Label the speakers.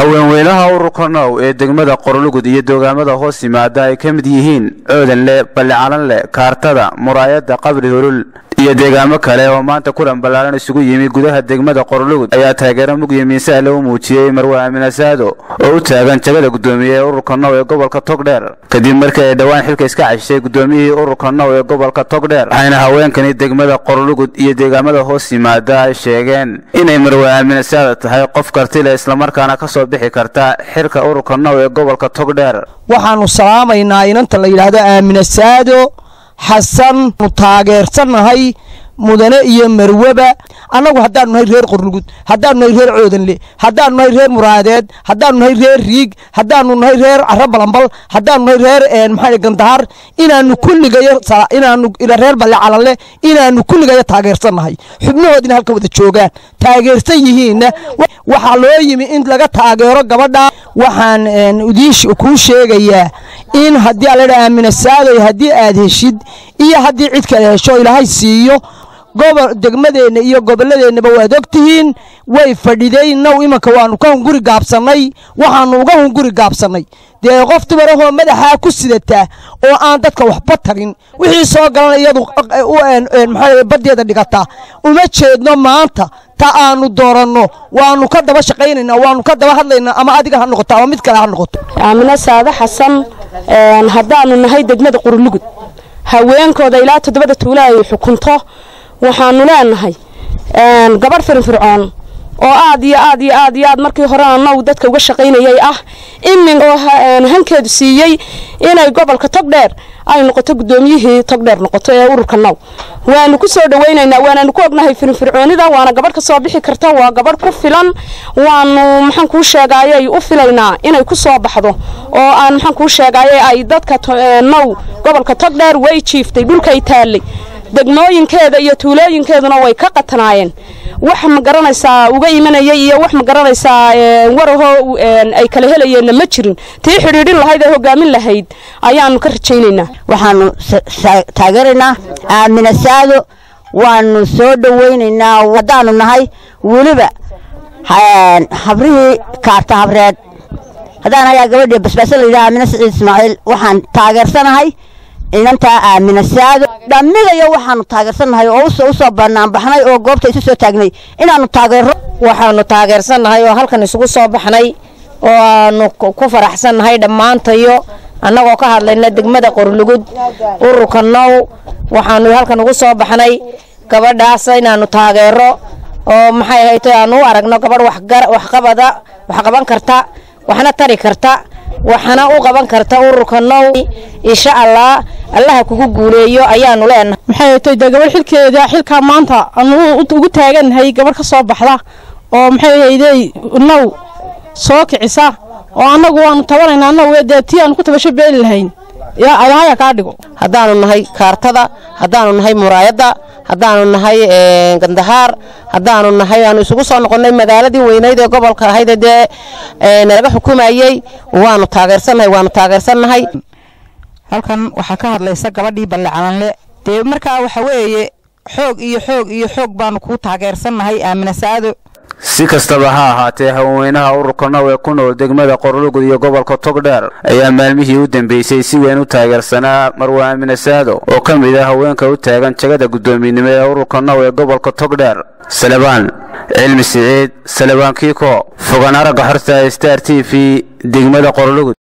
Speaker 1: haweenweynaha ururka now ee degmada qorlugud iyo doogaamada hoos yimaada ay ka mid yihiin coodanle ballicalanle kaartada muraayadda qabri hulul iyo deegaamo kale oo maanta kulan ballaaran isugu yimi gudaha degmada qorlugud ayaa taageero mugyo miisaale u muujiyey marwe aamin asaado oo u taagan jagada guddoomiye ee ururka now ee gobolka togdheer kadib markii ay dhowaan xilka iska cashishay guddoomiyihii ururka now ee gobolka togdheer waxayna haweenkani degmada qorlugud iyo deegaamada hoos yimaada ay sheegeen inay marwe aamin asaado tahay qof kartile islamarkaana ka soo bixi karta xilka ururka now ee gobolka togdheer
Speaker 2: waxaanu salaamaynaa inanta la yidhaahdo aamina saado xasan nu taageersannahay mudane iyo marweba annagu haddaanu nahay reer qorlugud haddaanu nahay reer coodanle haddaanu nahay reer muraadeed haddaanu nahay reer riig haddaanu nahay reer caro balambal haddaanu nahay reer maxaa gandahar inaanu kulligayo inaanu reer balle calanle inaanu kulligayo taageersannahay xubnahoodina halka wada joogaan taageersan yihiinna waxaa loo yimi in laga taageero gabadha waxaan idiin kuu sheegayaa in haddii aladha aamina saadoy haddii aad heshid iyo haddii cid kale hesho ilaahay siiyo gobol degmadeenna iyo gobolladeennaba waad og tihiin way fadhiday now imanka waanu ka hunguri gaabsannay waxaanu uga hunguri gaabsannay dee qof dumarahoo madaxaa ku sidataa oo aan dadka waxba tarin wixii soo galan iyadu maxaa baddeeda dhigataa uma jeedno maanta ta aanu dooranno waanu ka daba shaqaynaynaa waanu ka daba hadlaynaa ama adiga ha noqoto ama mid kale ha noqoto
Speaker 3: aamino saade xasan haddaanu nahay degmada qurlugud haweenkooda ilaa toddobada tuula ay xukunto waxaanu leenahay gabadh firinfircoon oo aad iyo aad iyo aad iyo aad markii horena now dadka uga shaqaynayay ah imin oo hankeedu siiyey inay gobolka togdheer ay noqoto guddoomiyihii togdheer noqoto ee ururka now waanu ku soo dhawaynaynaa waanaanu ku ognahay firinfircoonida waana gabadh ka soo bixi karta waa gabadh ku filan waanu maxaan kuu sheegaayay u filaynaa inay ku soo baxdo oo aan maxaan kuu sheegaayay ay dadka now gobolka togdheer way jiiftay dhulkay taallay degmooyinkeeda iyo tuulooyinkeeduna way ka qatanaayeen wax ma garanaysaa uga imanayay iyo wax ma garanaysaa warahoo ay kala helayeenna ma jirin tii xidhiidhin lahayd ee hogaamin lahayd ayaanu ka rajaynaynaa
Speaker 4: waxaanu taageeraynaa aamina saado waanu soo dhowaynaynaa haddaanu nahay weliba habrihii kaarta habreed haddaan ayaa gabadhii basbaasa la yidhaha aamina siciid ismaaciil waxaan taageersanahay inantaa aamina saado dhammigayo waxaanu taageersannahay oo u soo banaanbaxnay oo goobta isu soo taagnay inaannu taageero
Speaker 5: waxaanu taageersannahay oo halkan isugu soo baxnay oo aanu ku faraxsannahay dhammaantayo annagoo ka hadlayna degmada qorlugud ururka now waxaanu halkan ugu soo baxnay gabadhaas inaannu taageero oo maxay hayto aanu u aragno gabadh waxqabada wax qaban karta waxna tari karta waxana u qaban karta ururka now insha allah allaha kugu guuleeyo ayaanu leenahay
Speaker 6: maxay haytay dee gabadh xilkeeda xilkaa maanta aanu ugu taagannahay gabadh ka soo baxda oo maxay haydey now soo kicisa oo annagu waanu tabanaynaa annagu dee tii aanu ku tabasho beeli lahayn yaa adahaya kaa dhigo
Speaker 5: haddaanu nahay kaartada haddaanu nahay muraayadda haddaanu nahay gandahaar haddaanu nahay aanu isugu soo noqonnay magaaladii weynayd ee gobolka ahayd dee nalaga xukumayey waanu taageersannahay waanu taageersannahay
Speaker 7: halkan waxaa ka hadlaysa gabadhii ballecalanle dee markaa waxa weeye xoog iyo xoog iyo xoog baanu kuu taageersannahay aamina saado
Speaker 1: si kastaba ha ahaatee haweenweynaha ururka now ee ku nool degmada qorlugud iyo gobolka togdheer ayaa maalmihii u dambeysay si weyn u taageersanaa marwe aamina saado oo ka mid ah haweenka u taagan jagada guddoominimo ee ururka now ee gobolka togdheer salebaan cilmi siciid salebaan kiiko fogaan aragga xorta star t v degmada qorlugud